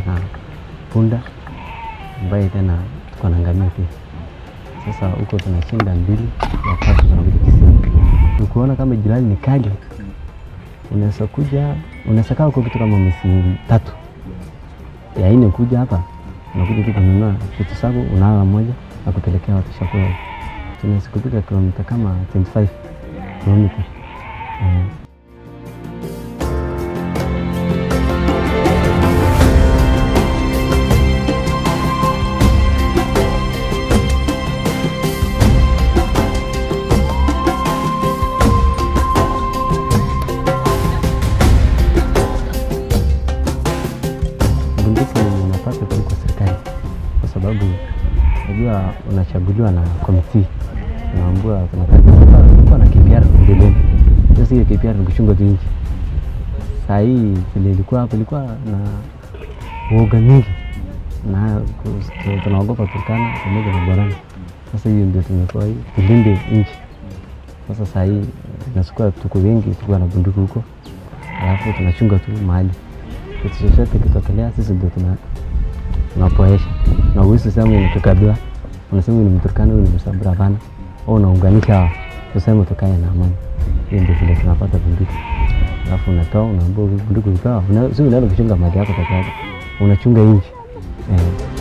na punda ambaye tena tuko na ngamia pia. Sasa huko tunashinda mbili ya tatu tunakuja Kisii. Ukiona kama jirani ni kali, unaweza kuja, unaweza kaa huko kitu kama mwezi tatu ya nne kuja hapa, unakuja tu kununua vitu zako, unala moja na kupelekea watu chakula. Tunaweza kupita kilomita kama 25 kilomita mm. bunduki unapata tu kwa serikali, kwa sababu unajua unachaguliwa na komiti, unaambiwa kuna kazi kulikuwa na KPR mbeleni. Sasa hiyo KPR ni kuchunga tu nchi. Saa hii vile ilikuwa hapo, ilikuwa na uoga mingi na kus- tunaogopa Turkana pamoja na Borana. Sasa hiyo ndio tumekuwa hii tulinde nchi. Sasa saa hii tunachukua, tuko wengi, tuko na bunduki huko, alafu tunachunga tu mahali kitu chochote kitokelea, sisi ndio tuna tunapoesha na uwezi sema ni tukabila, unasema huyu ni Mturkana, huyu ni Msambura, hapana. Au unaunganisha hawa, tuseme tukae na amani. Hiyo ndio vile tunapata bunduki, alafu unatoa unaambia bunduki utoa, una- si unaenda kuchunga mali yako peke yake, unachunga nchi eh.